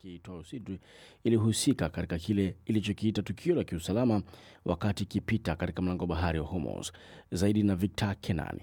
yake itwayo Sidri ilihusika katika kile ilichokiita tukio la kiusalama wakati ikipita katika mlango wa bahari wa Hormuz. Zaidi na Victor Kenani.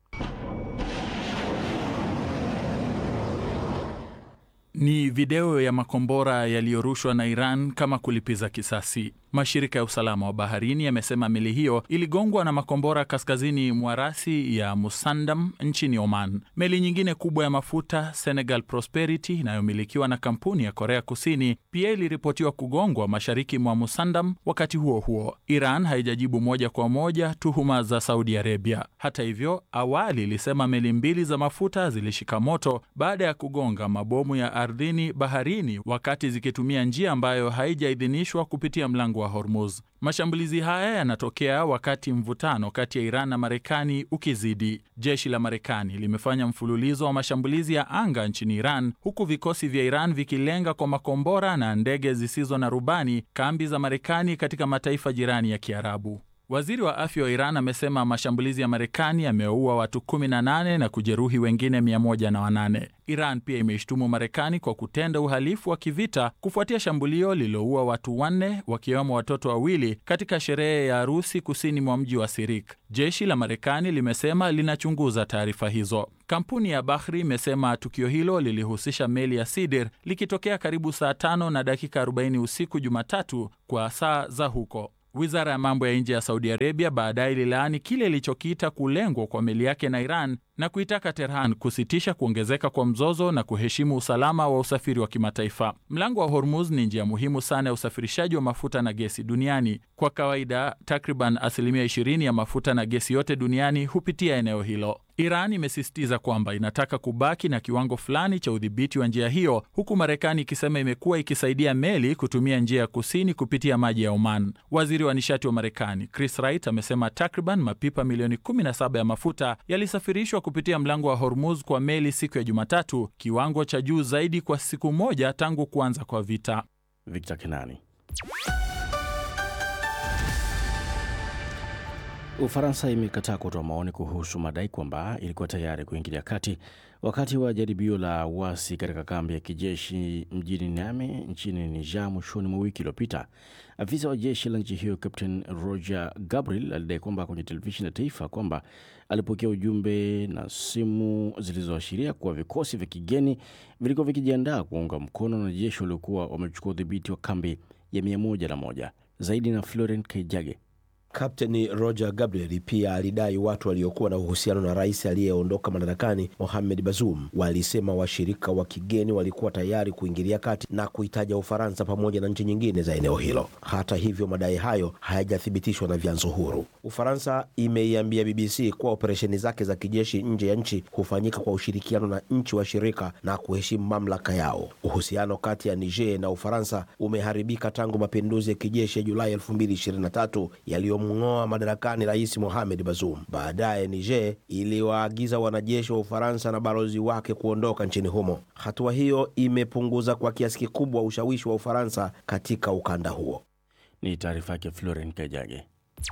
Ni video ya makombora yaliyorushwa na Iran kama kulipiza kisasi. Mashirika ya usalama wa baharini yamesema meli hiyo iligongwa na makombora kaskazini mwa rasi ya Musandam nchini Oman. Meli nyingine kubwa ya mafuta Senegal Prosperity inayomilikiwa na kampuni ya Korea Kusini pia iliripotiwa kugongwa mashariki mwa Musandam. Wakati huo huo, Iran haijajibu moja kwa moja tuhuma za Saudi Arabia. Hata hivyo, awali ilisema meli mbili za mafuta zilishika moto baada ya kugonga mabomu ya ardhini baharini wakati zikitumia njia ambayo haijaidhinishwa kupitia mlango wa Hormuz. Mashambulizi haya yanatokea wakati mvutano kati ya Iran na Marekani ukizidi. Jeshi la Marekani limefanya mfululizo wa mashambulizi ya anga nchini Iran, huku vikosi vya Iran vikilenga kwa makombora na ndege zisizo na rubani kambi za Marekani katika mataifa jirani ya Kiarabu. Waziri wa afya wa Iran amesema mashambulizi ya Marekani yameua watu 18 na kujeruhi wengine 108. Iran pia imeishtumu Marekani kwa kutenda uhalifu wa kivita kufuatia shambulio lililoua watu wanne wakiwemo watoto wawili katika sherehe ya harusi kusini mwa mji wa Sirik. Jeshi la Marekani limesema linachunguza taarifa hizo. Kampuni ya Bahri imesema tukio hilo lilihusisha meli ya Sidir likitokea karibu saa tano na dakika 40 usiku Jumatatu kwa saa za huko. Wizara ya mambo ya nje ya Saudi Arabia baadaye ililaani kile ilichokiita kulengwa kwa meli yake na Iran na kuitaka Tehran kusitisha kuongezeka kwa mzozo na kuheshimu usalama wa usafiri wa kimataifa. Mlango wa Hormuz ni njia muhimu sana ya usafirishaji wa mafuta na gesi duniani. Kwa kawaida, takriban asilimia 20 ya mafuta na gesi yote duniani hupitia eneo hilo. Iran imesisitiza kwamba inataka kubaki na kiwango fulani cha udhibiti wa njia hiyo, huku Marekani ikisema imekuwa ikisaidia meli kutumia njia ya kusini kupitia maji ya Oman. Waziri wa nishati wa Marekani Chris Wright amesema takriban mapipa milioni 17 ya mafuta yalisafirishwa kupitia mlango wa Hormuz kwa meli siku ya Jumatatu, kiwango cha juu zaidi kwa siku moja tangu kuanza kwa vita. Victor Kenani. Ufaransa imekataa kutoa maoni kuhusu madai kwamba ilikuwa tayari kuingilia kati wakati wa jaribio la uasi katika kambi ya kijeshi mjini Niamey nchini Niger mwishoni mwa wiki iliyopita. Afisa wa jeshi la nchi hiyo Captain Roger Gabriel alidai kwamba kwenye televisheni ya taifa kwamba alipokea ujumbe na simu zilizoashiria kuwa vikosi vya kigeni vilikuwa vikijiandaa kuunga mkono na jeshi waliokuwa wamechukua udhibiti wa kambi ya mia moja na moja. Zaidi na Florent Kaijage. Kapteni Roger Gabriel pia alidai watu waliokuwa na uhusiano na rais aliyeondoka madarakani Mohamed Bazoum walisema washirika wa kigeni walikuwa tayari kuingilia kati na kuitaja Ufaransa pamoja na nchi nyingine za eneo hilo. Hata hivyo, madai hayo hayajathibitishwa na vyanzo huru. Ufaransa imeiambia BBC kuwa operesheni zake za kijeshi nje ya nchi hufanyika kwa ushirikiano na nchi washirika na kuheshimu mamlaka yao. Uhusiano kati ya Niger na Ufaransa umeharibika tangu mapinduzi ya kijeshi ya Julai 2023 yaliyo mng'oa madarakani rais Mohamed Bazoum. Baadaye Niger iliwaagiza wanajeshi wa Ufaransa na balozi wake kuondoka nchini humo. Hatua hiyo imepunguza kwa kiasi kikubwa ushawishi wa Ufaransa katika ukanda huo. Ni taarifa yake Florent Kajage.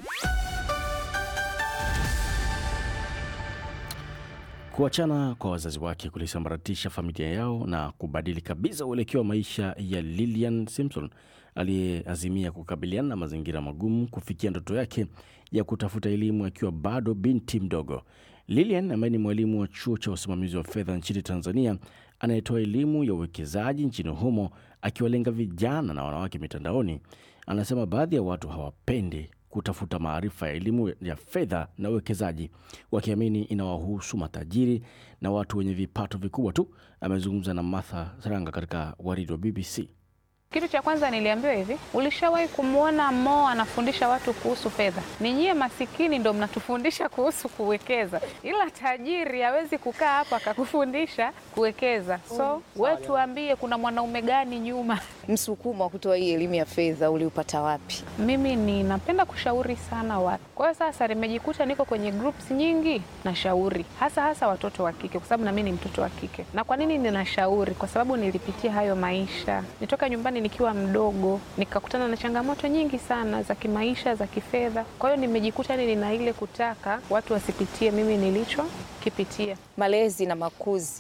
Kuachana kwa wazazi wake kulisambaratisha familia yao na kubadili kabisa uelekeo wa maisha ya Lillian Simpson aliyeazimia kukabiliana na mazingira magumu kufikia ndoto yake ya kutafuta elimu akiwa bado binti mdogo. Lillian ambaye ni mwalimu wa chuo cha usimamizi wa fedha nchini Tanzania anayetoa elimu ya uwekezaji nchini humo akiwalenga vijana na wanawake mitandaoni, anasema baadhi ya watu hawapendi kutafuta maarifa ya elimu ya fedha na uwekezaji, wakiamini inawahusu matajiri na watu wenye vipato vikubwa tu. Amezungumza na Martha Saranga katika waridi wa BBC. Kitu cha kwanza niliambiwa hivi, ulishawahi kumwona Mo anafundisha watu kuhusu fedha? Ni nyie masikini ndo mnatufundisha kuhusu kuwekeza, ila tajiri hawezi kukaa hapa akakufundisha kuwekeza. So we tuambie, kuna mwanaume gani nyuma? Msukumo wa kutoa hii elimu ya fedha uliupata wapi? Mimi ninapenda kushauri sana watu, kwa hiyo sasa nimejikuta niko kwenye groups nyingi nashauri, hasa hasa watoto wa kike, kwa sababu na mimi ni mtoto wa kike. Na kwa nini ninashauri? Kwa sababu nilipitia hayo maisha, nitoka nyumbani nikiwa mdogo nikakutana na changamoto nyingi sana za kimaisha, za kifedha. Kwa hiyo nimejikuta ni nina ile kutaka watu wasipitie mimi nilichokipitia. Malezi na makuzi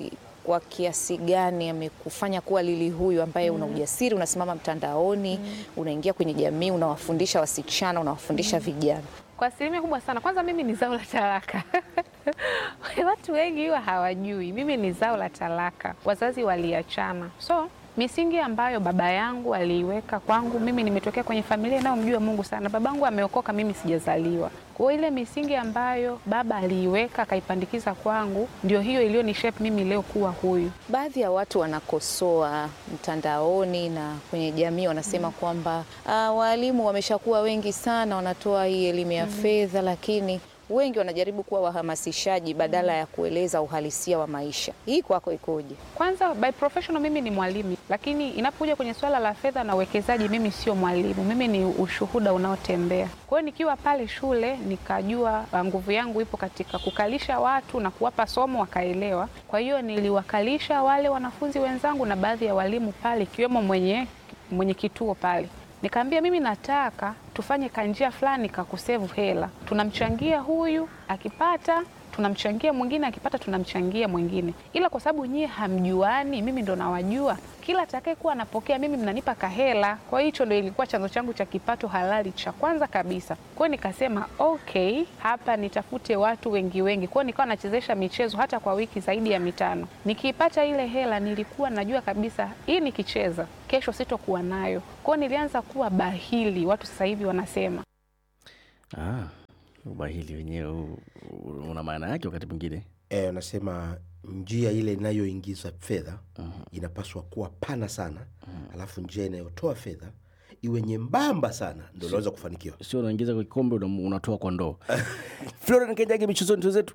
kwa kiasi gani amekufanya kuwa Lili huyu ambaye una ujasiri, unasimama mtandaoni, unaingia kwenye jamii, unawafundisha wasichana, unawafundisha vijana? Kwa asilimia kubwa sana. Kwanza mimi ni zao la talaka. Watu wengi huwa hawajui mimi ni zao la talaka, wazazi waliachana, so misingi ambayo baba yangu aliiweka kwangu mimi, nimetokea kwenye familia inayomjua Mungu sana. Babangu ameokoka, mimi sijazaliwa. Kwa hiyo ile misingi ambayo baba aliiweka akaipandikiza kwangu, ndio hiyo iliyonishape mimi leo kuwa huyu. Baadhi ya watu wanakosoa mtandaoni na kwenye jamii, wanasema kwamba ah, waalimu wameshakuwa wengi sana, wanatoa hii elimu ya fedha, lakini wengi wanajaribu kuwa wahamasishaji badala ya kueleza uhalisia wa maisha. Hii kwako ikoje? Kwanza by professional mimi ni mwalimu, lakini inapokuja kwenye swala la fedha na uwekezaji, mimi sio mwalimu, mimi ni ushuhuda unaotembea. Kwa hiyo nikiwa pale shule nikajua uh, nguvu yangu ipo katika kukalisha watu na kuwapa somo wakaelewa. Kwa hiyo niliwakalisha wale wanafunzi wenzangu na baadhi ya walimu pale, ikiwemo mwenye mwenye kituo pale Nikaambia mimi nataka tufanye kanjia fulani kakusevu hela, tunamchangia huyu akipata, tunamchangia mwingine akipata, tunamchangia mwingine, ila kwa sababu nyie hamjuani, mimi ndo nawajua, kila atakayekuwa anapokea mimi mnanipa kahela. Kwa hiyo hicho ndo ilikuwa chanzo changu cha kipato halali cha kwanza kabisa. Kwa hiyo nikasema okay, hapa nitafute watu wengi wengi. Kwa hiyo nikawa nachezesha michezo hata kwa wiki zaidi ya mitano. Nikiipata ile hela, nilikuwa najua kabisa hii nikicheza kesho sitokuwa nayo. Kwa hiyo nilianza kuwa bahili, watu sasa hivi wanasema Ah, ubahili wenyewe huu, una maana yake wakati mwingine. Eh, anasema njia ile inayoingiza fedha inapaswa kuwa pana sana, alafu njia inayotoa fedha iwe nyembamba sana, ndo unaweza kufanikiwa. Sio unaingiza kwa kikombe una- unatoa kwa ndoo. Florian Kenjage, michezoni tuzetu.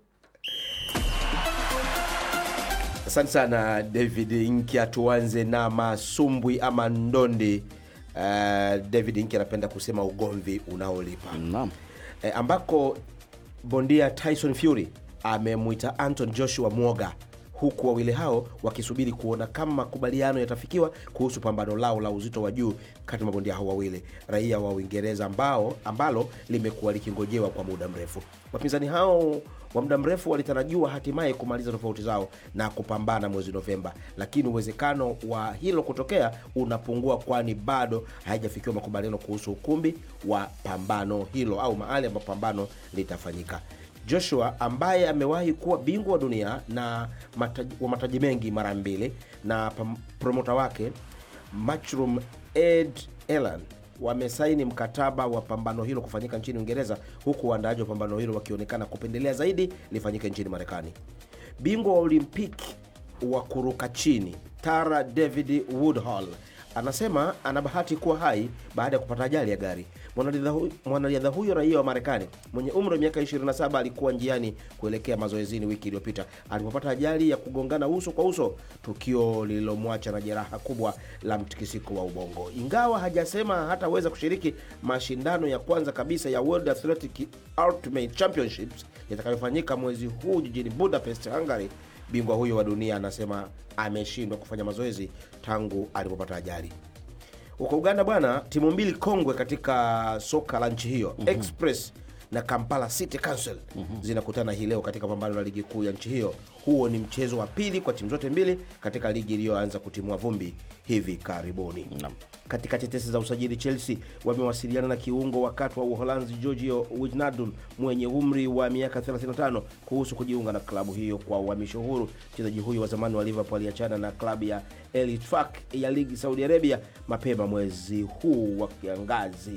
Asante sana David Inkia. Tuanze na masumbwi ama ndondi. Uh, David Inkia anapenda kusema ugomvi unaolipa Naam. e, ambako bondia Tyson Fury amemwita Anton Joshua mwoga, huku wawili hao wakisubiri kuona kama makubaliano yatafikiwa kuhusu pambano lao la uzito wa juu kati ya mabondia hao wawili raia wa Uingereza ambao ambalo limekuwa likingojewa kwa muda mrefu. Wapinzani hao wa muda mrefu walitarajiwa hatimaye kumaliza tofauti zao na kupambana mwezi Novemba, lakini uwezekano wa hilo kutokea unapungua, kwani bado haijafikiwa makubaliano kuhusu ukumbi wa pambano hilo au mahali ambapo pambano litafanyika. Joshua ambaye amewahi kuwa bingwa wa dunia na mataji, wa mataji mengi mara mbili na pam- promota wake Matchroom Ed Elan wamesaini mkataba wa pambano hilo kufanyika nchini Uingereza, huku waandaaji wa pambano hilo wakionekana kupendelea zaidi lifanyike nchini Marekani. Bingwa wa Olimpiki wa kuruka chini Tara David Woodhall anasema ana bahati kuwa hai baada ya kupata ajali ya gari. Mwanariadha hu- Mwanariadha huyo raia wa Marekani mwenye umri wa miaka 27 alikuwa njiani kuelekea mazoezini wiki iliyopita alipopata ajali ya kugongana uso kwa uso, tukio lililomwacha na jeraha kubwa la mtikisiko wa ubongo. Ingawa hajasema hataweza kushiriki mashindano ya kwanza kabisa ya World Athletic Ultimate Championships yatakayofanyika mwezi huu jijini Budapest, Hungary, bingwa huyo wa dunia anasema ameshindwa kufanya mazoezi tangu alipopata ajali. Huko Uganda bwana, timu mbili kongwe katika soka la nchi hiyo Express na Kampala City Council zinakutana hii leo katika pambano la ligi kuu ya nchi hiyo. Huo ni mchezo wa pili kwa timu zote mbili katika ligi iliyoanza kutimua vumbi hivi karibuni. Naam. Katika tetesi za usajili, Chelsea wamewasiliana na kiungo wakati wa Uholanzi Giorgio Wijnaldum mwenye umri wa miaka 35 kuhusu kujiunga na klabu hiyo kwa uhamisho huru. Mchezaji huyo wa zamani wa Liverpool aliachana na klabu ya El Ittifaq ya ligi Saudi Arabia mapema mwezi huu wa kiangazi.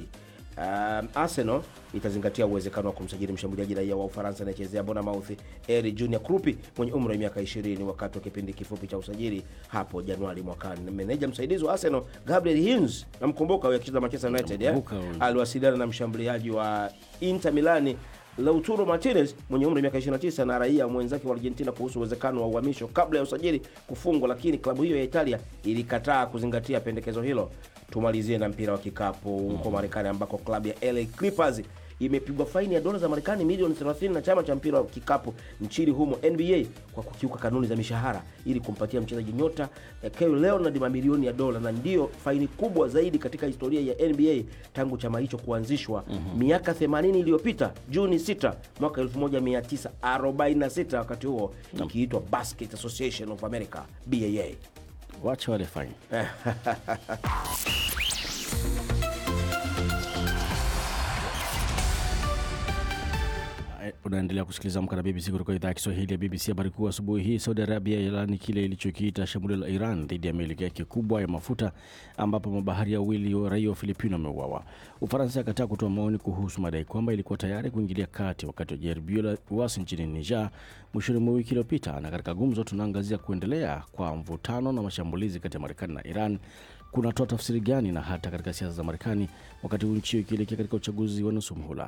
Um, Arsenal itazingatia uwezekano wa kumsajili mshambuliaji raia wa Ufaransa anayechezea Bournemouth Eri Junior Krupi mwenye umri wa miaka 20 wakati wa kipindi kifupi cha usajili hapo Januari mwakani. Meneja msaidizi wa Arsenal Gabriel Hines, namkumbuka huyo akicheza Manchester United eh? Namkumbuka huyo. aliwasiliana na mshambuliaji wa Inter Milani Lautaro Martinez mwenye umri wa miaka 29 na raia mwenzake wa Argentina kuhusu uwezekano wa uhamisho kabla ya usajili kufungwa, lakini klabu hiyo ya Italia ilikataa kuzingatia pendekezo hilo. Tumalizie na mpira wa kikapu huko Marekani ambako klabu ya LA Clippers imepigwa faini ya dola za Marekani milioni 30 na chama cha mpira wa kikapu nchini humo NBA kwa kukiuka kanuni za mishahara ili kumpatia mchezaji nyota eh, Kawhi Leonard mamilioni ya dola, na ndiyo faini kubwa zaidi katika historia ya NBA tangu chama hicho kuanzishwa miaka 80 iliyopita, Juni 6 mwaka 1946, wakati huo ikiitwa Basket Association of America BAA. Wacha wale faini. Unaendelea kusikiliza Amka na BBC kutoka idhaa ya Kiswahili ya BBC. Habari kuu asubuhi hii, Saudi Arabia yalaani kile ilichokiita shambulio la Iran dhidi ya meli yake kubwa ya mafuta ambapo mabaharia wawili wa raia wa Filipino wameuawa. Ufaransa akataa kutoa maoni kuhusu madai kwamba ilikuwa tayari kuingilia kati wakati wa jaribio la uasi nchini Niger mwishoni mwa wiki iliyopita. Na katika gumzo, tunaangazia kuendelea kwa mvutano na mashambulizi kati ya Marekani na Iran kunatoa tafsiri gani, na hata katika siasa za Marekani wakati huu nchi hiyo ikielekea katika uchaguzi wa nusu muhula.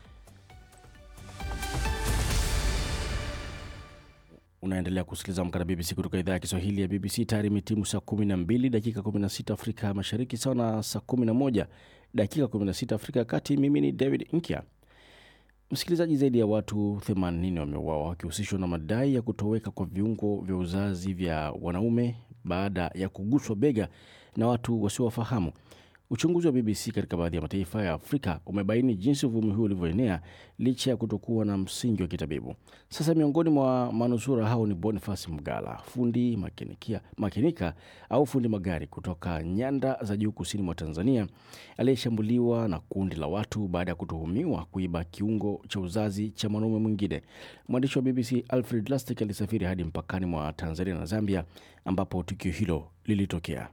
Unaendelea kusikiliza Amka na BBC kutoka idhaa ya Kiswahili ya BBC. Tayari imetimu saa 12 dakika 16 Afrika ya Mashariki, sawa na saa 11 dakika 16 Afrika ya Kati. Mimi ni David Nkya. Msikilizaji, zaidi ya watu 80 wameuawa wakihusishwa na madai ya kutoweka kwa viungo vya uzazi vya wanaume baada ya kuguswa bega na watu wasiowafahamu. Uchunguzi wa BBC katika baadhi ya mataifa ya Afrika umebaini jinsi uvumi huu ulivyoenea licha ya kutokuwa na msingi wa kitabibu. Sasa miongoni mwa manusura hao ni Boniface Mgala, fundi makinikia, makinika au fundi magari kutoka nyanda za juu kusini mwa Tanzania, aliyeshambuliwa na kundi la watu baada ya kutuhumiwa kuiba kiungo cha uzazi cha mwanaume mwingine. Mwandishi wa BBC Alfred Lastic alisafiri hadi mpakani mwa Tanzania na Zambia ambapo tukio hilo lilitokea.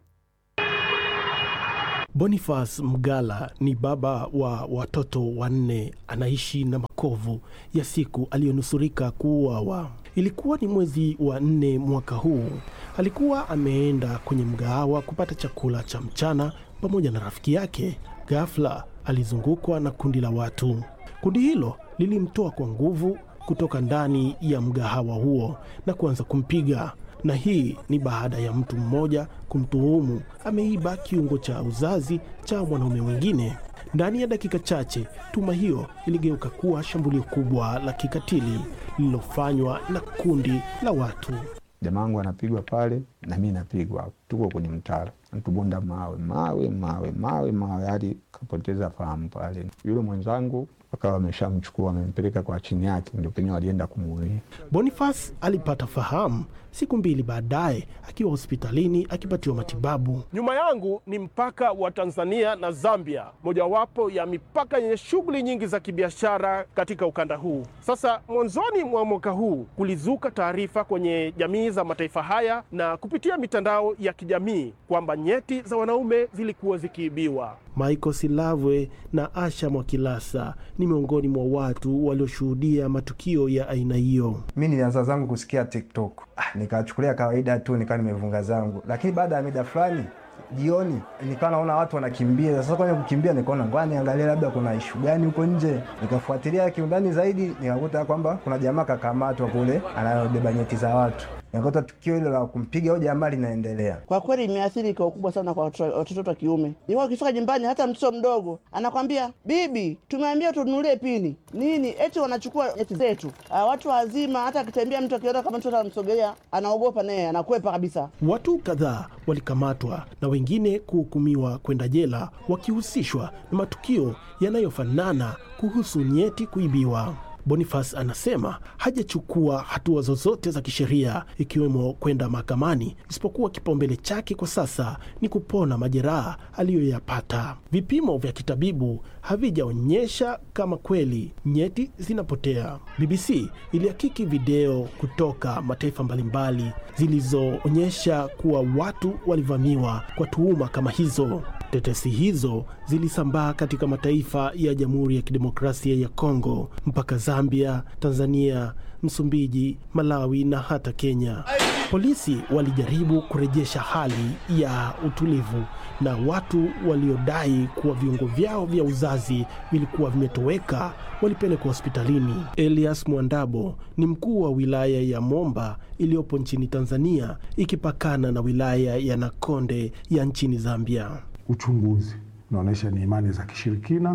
Boniface Mgala ni baba wa watoto wanne, anaishi na makovu ya siku aliyonusurika kuuawa. Ilikuwa ni mwezi wa nne mwaka huu. Alikuwa ameenda kwenye mgahawa kupata chakula cha mchana pamoja na rafiki yake. Ghafla alizungukwa na kundi la watu. Kundi hilo lilimtoa kwa nguvu kutoka ndani ya mgahawa huo na kuanza kumpiga na hii ni baada ya mtu mmoja kumtuhumu ameiba kiungo cha uzazi cha mwanaume mwingine. Ndani ya dakika chache, tuma hiyo iligeuka kuwa shambulio kubwa la kikatili lililofanywa na kundi la watu. Jamaa wangu anapigwa pale na mi napigwa, tuko kwenye mtaro, natubonda mawe mawe mawe mawe mawe hadi kapoteza fahamu pale. Yule mwenzangu wakawa wameshamchukua wamempeleka kwa chini yake, ndio penye walienda kumuulia. Boniface alipata fahamu siku mbili baadaye akiwa hospitalini akipatiwa matibabu. Nyuma yangu ni mpaka wa Tanzania na Zambia, mojawapo ya mipaka yenye shughuli nyingi za kibiashara katika ukanda huu. Sasa mwanzoni mwa mwaka huu kulizuka taarifa kwenye jamii za mataifa haya na kupitia mitandao ya kijamii kwamba nyeti za wanaume zilikuwa zikiibiwa. Michael Silavwe na Asha Mwakilasa ni miongoni mwa watu walioshuhudia matukio ya aina hiyo. Mi nilianza zangu kusikia TikTok, ah, nikachukulia kawaida tu, nikawa nimevunga zangu, lakini baada ya mida fulani jioni nikawa naona watu wanakimbia. Sasa kwenye kukimbia, nikaona ngoja niangalie labda kuna ishu gani huko nje. Nikafuatilia kiundani zaidi, nikakuta kwamba kuna jamaa kakamatwa kule anayobeba nyeti za watu. Nikakuta tukio hilo la kumpiga huyo jamaa linaendelea. Kwa kweli imeathiri kwa ukubwa sana kwa watoto watoto wa kiume. Nilikuwa ukifika nyumbani, hata mtoto mdogo anakwambia bibi, tumeambia tununulie pini nini, eti wanachukua nyeti zetu. Ah, watu wazima, hata akitembea mtu akiona kama mtoto anamsogelea, anaogopa naye anakwepa kabisa. Watu kadhaa walikamatwa na wengine kuhukumiwa kwenda jela wakihusishwa na matukio yanayofanana kuhusu nyeti kuibiwa. Boniface anasema hajachukua hatua zozote za kisheria ikiwemo kwenda mahakamani, isipokuwa kipaumbele chake kwa sasa ni kupona majeraha aliyoyapata. Vipimo vya kitabibu havijaonyesha kama kweli nyeti zinapotea. BBC ilihakiki video kutoka mataifa mbalimbali zilizoonyesha kuwa watu walivamiwa kwa tuhuma kama hizo. Tetesi hizo zilisambaa katika mataifa ya Jamhuri ya Kidemokrasia ya Kongo mpaka Zambia, Tanzania, Msumbiji, Malawi na hata Kenya. Polisi walijaribu kurejesha hali ya utulivu na watu waliodai kuwa viungo vyao vya uzazi vilikuwa vimetoweka walipelekwa hospitalini. Elias Mwandabo ni mkuu wa wilaya ya Momba iliyopo nchini Tanzania ikipakana na wilaya ya Nakonde ya nchini Zambia. Uchunguzi unaonyesha ni imani za kishirikina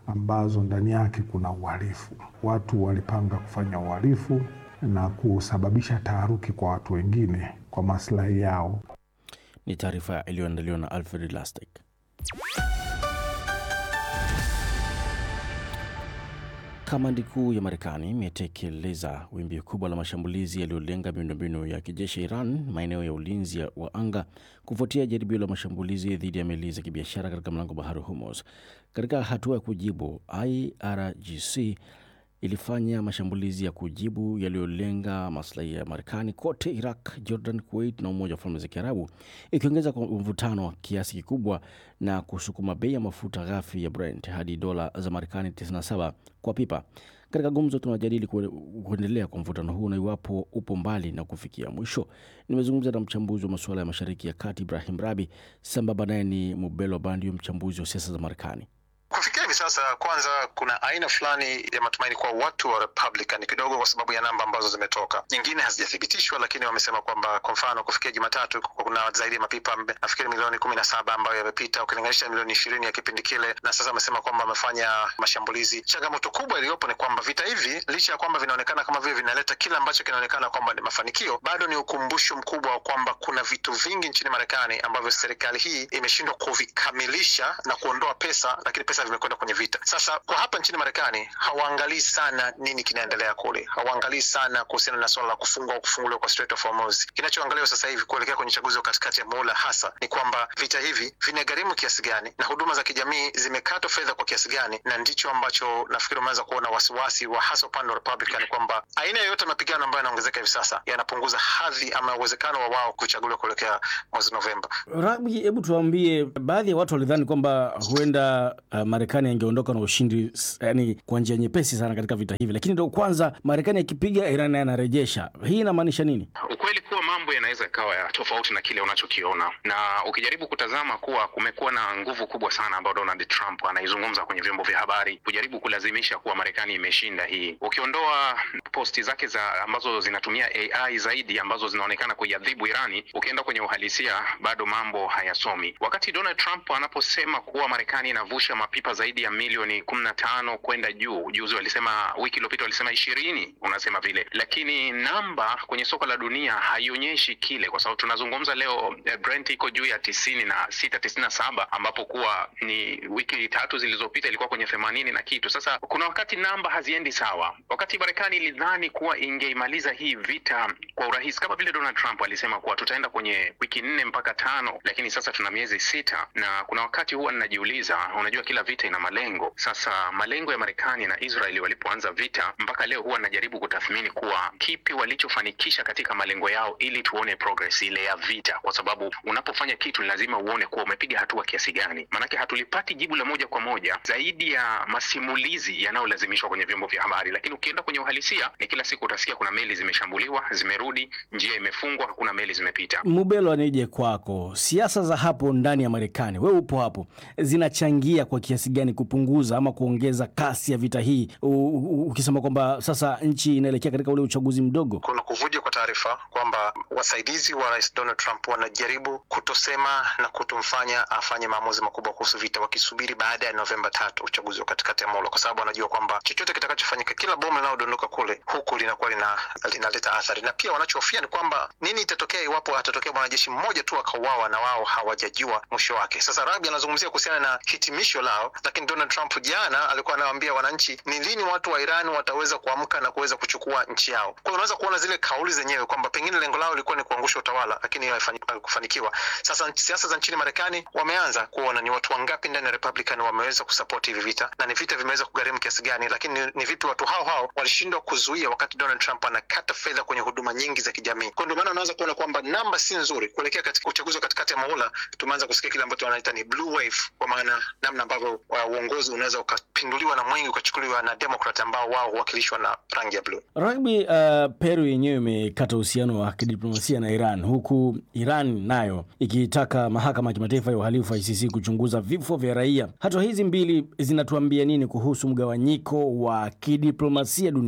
ambazo ndani yake kuna uhalifu. Watu walipanga kufanya uhalifu na kusababisha taharuki kwa watu wengine kwa maslahi yao. Ni taarifa iliyoandaliwa na Alfred Lastek. Kamandi kuu ya Marekani imetekeleza wimbi kubwa la mashambulizi yaliyolenga miundombinu ya kijeshi Iran, maeneo ya ulinzi wa anga, kufuatia jaribio la mashambulizi dhidi ya meli za kibiashara katika mlango bahari Hormuz. Katika hatua ya kujibu, IRGC ilifanya mashambulizi ya kujibu yaliyolenga maslahi ya Marekani kote Iraq, Jordan, Kuwait na Umoja wa Falme za Kiarabu, ikiongeza kwa mvutano wa kiasi kikubwa na kusukuma bei ya mafuta ghafi ya Brent hadi dola za Marekani 97 kwa pipa. Katika gumzo tunajadili kuendelea kwa mvutano huu na iwapo upo mbali na kufikia mwisho. Nimezungumza na mchambuzi wa masuala ya Mashariki ya Kati Ibrahim Rabi, sambamba naye ni Mubelo Bandio, mchambuzi wa siasa za Marekani. Kufikia hivi sasa, kwanza kuna aina fulani ya matumaini kwa watu wa Republican kidogo, kwa sababu ya namba ambazo zimetoka. Nyingine hazijathibitishwa, lakini wamesema kwamba kwa mfano kufikia Jumatatu kuna zaidi ya mapipa nafikiri milioni kumi na saba ambayo yamepita ukilinganisha milioni ishirini ya kipindi kile, na sasa wamesema kwamba wamefanya mashambulizi. Changamoto kubwa iliyopo ni kwamba vita hivi licha ya kwamba vinaonekana kama vile vinaleta kile ambacho kinaonekana kwamba ni mafanikio, bado ni ukumbusho mkubwa wa kwamba kuna vitu vingi nchini Marekani ambavyo serikali hii imeshindwa kuvikamilisha na kuondoa pesa, lakini pesa vimekwenda kwenye vita. Sasa kwa hapa nchini Marekani hawaangalii sana nini kinaendelea kule, hawaangalii sana kuhusiana na swala la kufungwa au kufunguliwa kwa Strait of Hormuz. Kinachoangaliwa sasa hivi kuelekea kwenye uchaguzi wa katikati ya muhula hasa ni kwamba vita hivi vinagharimu kiasi gani na huduma za kijamii zimekatwa fedha kwa kiasi gani, na ndicho ambacho nafikiri umeanza kuona wasiwasi wa hasa upande wa Republican kwamba aina yoyote ya mapigano ambayo yanaongezeka hivi sasa yanapunguza hadhi ama uwezekano wa wao kuchaguliwa kuelekea mwezi Novemba. Rabi, hebu tuambie, baadhi ya watu walidhani kwamba huenda uh, Marekani angeondoka na ushindi yani kwa njia nyepesi sana katika vita hivi, lakini ndio kwanza Marekani akipiga Iran anarejesha. Hii inamaanisha nini? Ukweli kuwa mambo yanaweza ikawa ya tofauti na kile unachokiona, na ukijaribu kutazama kuwa kumekuwa na nguvu kubwa sana ambayo Donald Trump anaizungumza kwenye vyombo vya habari kujaribu kulazimisha kuwa Marekani imeshinda hii. Ukiondoa posti zake za ambazo zinatumia AI zaidi ambazo zinaonekana kuiadhibu Irani, ukienda kwenye uhalisia bado mambo hayasomi. Wakati Donald Trump anaposema kuwa Marekani inavusha mapipa zaidi ya milioni kumi na tano kwenda juu, juzi walisema, wiki iliyopita walisema ishirini, unasema vile, lakini namba kwenye soko la dunia haionyeshi kile, kwa sababu tunazungumza leo eh, Brent iko juu ya tisini na sita tisini na saba ambapo kuwa ni wiki tatu zilizopita ilikuwa kwenye themanini na kitu. Sasa kuna wakati namba haziendi sawa. Wakati Marekani ilidhani kuwa ingeimaliza hii vita kwa urahisi, kama vile Donald Trump alisema kuwa tutaenda kwenye wiki nne mpaka tano, lakini sasa tuna miezi sita, na kuna wakati huwa ninajiuliza, unajua kila vita ina malengo. Sasa malengo ya Marekani na Israeli walipoanza vita mpaka leo, huwa najaribu kutathmini kuwa kipi walichofanikisha katika malengo yao, ili tuone progress ile ya vita, kwa sababu unapofanya kitu ni lazima uone kuwa umepiga hatua kiasi gani. Maanake hatulipati jibu la moja kwa moja zaidi ya masimulizi yanayolazimishwa kwenye vyombo vya habari, lakini ukienda kwenye uhalisia ni kila siku utasikia kuna meli zimeshambuliwa, zimerudi, njia imefungwa, hakuna meli zimepita. Mubelo, nije kwako, siasa za hapo ndani ya Marekani, wewe upo hapo, zinachangia kwa kiasi gani kupunguza ama kuongeza kasi ya vita hii, ukisema kwamba sasa nchi inaelekea katika ule uchaguzi mdogo? Kuna kuvuja kwa taarifa kwamba wasaidizi wa rais Donald Trump wanajaribu kutosema na kutomfanya afanye maamuzi makubwa kuhusu vita, wakisubiri baada ya Novemba tatu, uchaguzi wa katikati ya muhula, kwa sababu wanajua kwamba chochote kitakachofanyika, kila bomu linalodondoka kule huku linakuwa lina, linaleta athari, na pia wanachofia ni kwamba nini itatokea iwapo atatokea mwanajeshi mmoja tu akauawa na wao hawajajua mwisho wake. Sasa Rabi anazungumzia kuhusiana na hitimisho lao, lakini Donald Trump jana alikuwa anawaambia wananchi ni lini watu wa Iran wataweza kuamka na kuweza kuchukua nchi yao. Kwa hiyo unaweza kuona zile kauli zenyewe kwamba pengine lengo lao lilikuwa ni kuangusha utawala, lakini haikufanikiwa. Sasa siasa za nchini Marekani wameanza kuona ni watu wangapi ndani ya Republican wameweza kusapoti hivi vita na ni vita vimeweza kugharimu kiasi gani, lakini ni, ni vipi watu hao hao walishindwa kuzuia wakati Donald Trump anakata fedha kwenye huduma nyingi za kijamii. Kwa ndio maana unaweza kuona kwamba namba si nzuri kuelekea katika uchaguzi wa katikati ya muhula. Tumeanza kusikia kile ambacho wanaita ni blue wave, kwa maana namna ambavyo uongozi unaweza ukapinduliwa na mwingi ukachukuliwa na Democrat ambao wao huwakilishwa na rangi ya blue. Rugby, uh, Peru yenyewe imekata uhusiano wa kidiplomasia na Iran huku Iran nayo ikitaka mahakama ya kimataifa ya uhalifu ICC kuchunguza vifo vya raia. Hatua hizi mbili zinatuambia nini kuhusu mgawanyiko wa kidiplomasia duniani? Kwanza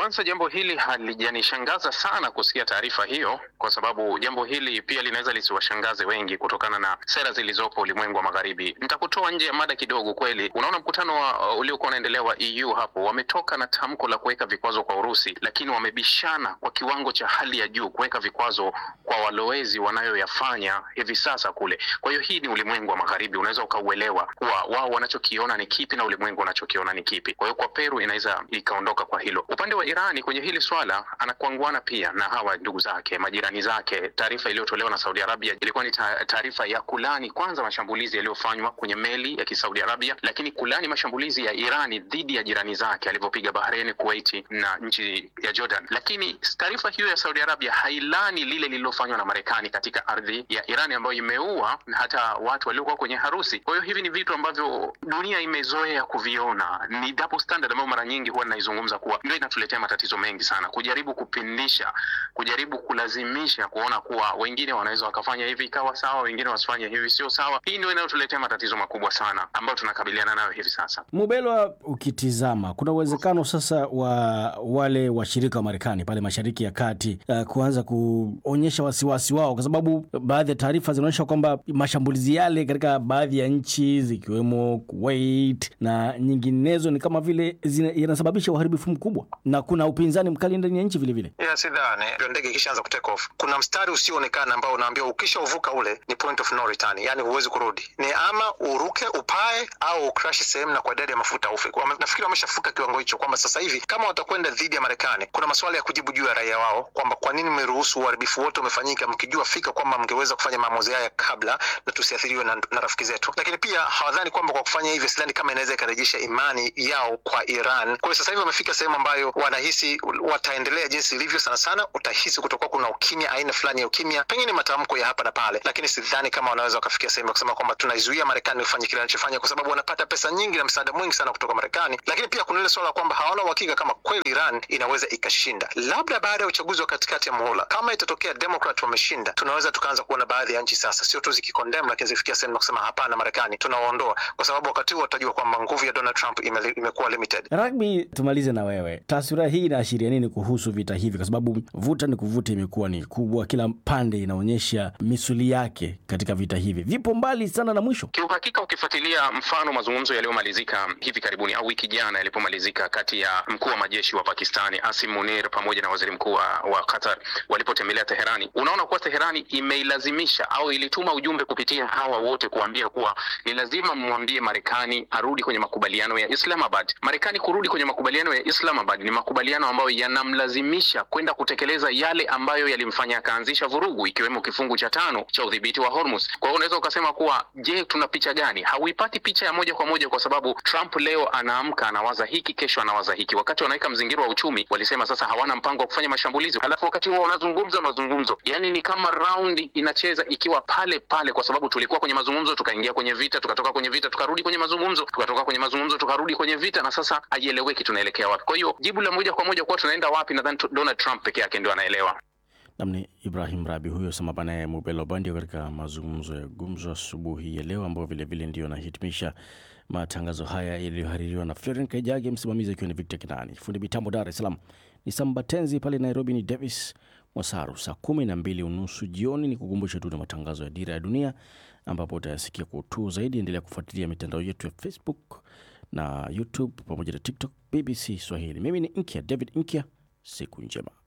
Kwanza, jambo hili halijanishangaza sana kusikia taarifa hiyo, kwa sababu jambo hili pia linaweza lisiwashangaze wengi kutokana na sera zilizopo ulimwengu wa magharibi. Nitakutoa nje ya mada kidogo. Kweli unaona mkutano wa uh, uliokuwa unaendelea wa EU hapo, wametoka na tamko la kuweka vikwazo kwa Urusi, lakini wamebishana kwa kiwango cha hali ya juu kuweka vikwazo kwa walowezi wanayoyafanya hivi sasa kule. Kwa hiyo hii ni ulimwengu wa magharibi, unaweza ukauelewa kuwa wao wanachokiona ni kipi na ulimwengu unachokiona ni kipi. Kwa hiyo kwa Peru inaweza ikaondoka kwa hilo. Upande wa Irani kwenye hili swala anakuanguana pia na hawa ndugu zake majirani zake. Taarifa iliyotolewa na Saudi Arabia ilikuwa ni taarifa ya kulani kwanza mashambulizi yaliyofanywa kwenye meli ya Kisaudi Arabia, lakini kulani mashambulizi ya Irani dhidi ya jirani zake alivyopiga Bahrain, Kuwait na nchi ya Jordan. Lakini taarifa hiyo ya Saudi Arabia hailani lile lililofanywa na Marekani katika ardhi ya Irani ambayo imeua hata watu waliokuwa kwenye harusi. Kwa hiyo hivi ni vitu ambavyo dunia imezoea kuviona, ni double standard ambayo mara nyingi huwa naizungumza kuwa ndio inatuletea matatizo mengi sana, kujaribu kupindisha, kujaribu kulazimisha kuona kuwa wengine wanaweza wakafanya hivi ikawa sawa, wengine wasifanye hivi sio sawa. Hii ndio inayotuletea matatizo makubwa sana ambayo tunakabiliana nayo hivi sasa. Mubelwa, ukitizama kuna uwezekano sasa wa wale washirika wa Marekani pale Mashariki ya Kati uh, kuanza kuonyesha wasiwasi wao, kwa sababu baadhi ya taarifa zinaonyesha kwamba mashambulizi yale katika baadhi ya nchi zikiwemo Kuwait na nyinginezo ni kama vile yanasababisha uharibifu mkubwa na kuna upinzani mkali ndani ya nchi vilevile. Yeah, sidhani ndege ikishaanza kutake off kuna mstari usioonekana ambao unaambia ukisha uvuka ule ni point of no return, yani huwezi kurudi, ni ama uruke upae au ucrash sehemu na kwa idadi ya mafuta ufe. Nafikiri wameshafuka kiwango hicho, kwamba sasa hivi kama watakwenda dhidi ya Marekani, kuna maswala ya kujibu juu ya raia wao, kwamba kwa nini mmeruhusu uharibifu wote umefanyika mkijua fika kwamba mngeweza kufanya maamuzi haya kabla na tusiathiriwe na, na rafiki zetu. Lakini pia hawadhani kwamba kwa kufanya hivyo, sidhani kama inaweza ikarejesha imani yao kwa Iran. Kwa hiyo sasa hivi wamefika sehemu ambayo wanahisi wataendelea jinsi ilivyo. Sana sana utahisi kutokuwa kuna ukimya, aina fulani ya ukimya, pengine matamko ya hapa na pale, lakini sidhani kama wanaweza wakafikia sehemu ya kusema kwamba tunaizuia Marekani kufanya kile anachofanya, kwa sababu wanapata pesa nyingi na msaada mwingi sana kutoka Marekani. Lakini pia kuna ile swala kwamba hawana uhakika kama kweli Iran inaweza ikashinda, labda baada ya uchaguzi wa katikati ya muhula, kama itatokea Democrat wameshinda, tunaweza tukaanza kuona baadhi ya nchi sasa sio tu zikikondem, lakini zifikia sehemu ya kusema hapana, Marekani tunawaondoa, kwa sababu wakati huo watajua kwamba nguvu ya Donald Trump ime, imekuwa limited. Rugby, tumalize na wewe, taswira hii inaashiria nini kuhusu vita hivi? Kwa sababu vuta ni kuvuta imekuwa ni kubwa, kila pande inaonyesha misuli yake katika vita hivi, vipo mbali sana na mwisho. Kiuhakika, ukifuatilia mfano mazungumzo yaliyomalizika hivi karibuni au wiki jana yalipomalizika kati ya mkuu wa majeshi wa Pakistani Asim Munir pamoja na waziri mkuu wa Qatar walipotembelea Teherani, unaona kuwa Teherani imeilazimisha au ilituma ujumbe kupitia hawa wote kuambia kuwa ni lazima mmwambie Marekani arudi kwenye makubaliano ya Islamabad. Marekani kurudi kwenye makubaliano ya Islamabad ni makubaliano ambayo yanamlazimisha kwenda kutekeleza yale ambayo yalimfanya akaanzisha vurugu, ikiwemo kifungu cha tano cha udhibiti wa Hormuz. Kwa hiyo unaweza ukasema kuwa, je, tuna picha gani? Hauipati picha ya moja kwa moja, kwa sababu Trump leo anaamka anawaza hiki, kesho anawaza hiki. Wakati wanaweka mzingiro wa uchumi, walisema sasa hawana mpango wa kufanya mashambulizi, halafu wakati huo wanazungumza mazungumzo, yani ni kama raundi inacheza ikiwa pale pale, kwa sababu tulikuwa kwenye mazungumzo, tukaingia kwenye vita, tukatoka kwenye vita, tukarudi kwenye mazungumzo, tukatoka kwenye mazungumzo, tukarudi kwenye vita, na sasa haieleweki tunaelekea wapi. Kwa hiyo jibu la moja kwa moja kuwa tunaenda wapi, nadhani Donald Trump peke yake ndio anaelewa. Namni Ibrahim Rabi huyo sambamba naye Mubelo Bandio katika mazungumzo ya gumzo asubuhi ya leo, ambao vilevile ndio anahitimisha matangazo haya yaliyohaririwa na Floren Kaijage, msimamizi akiwa ni Victor Kinani, fundi mitambo Dar es Salaam ni Sambatenzi, pale Nairobi ni Davis Mwasaru. Saa kumi na mbili unusu jioni ni kukumbusha tu na matangazo ya Dira ya Dunia ambapo utayasikia kwa utuu zaidi. Endelea kufuatilia mitandao yetu ya Facebook na YouTube pamoja na TikTok BBC Swahili. Mimi ni Nkya David Nkya, siku njema.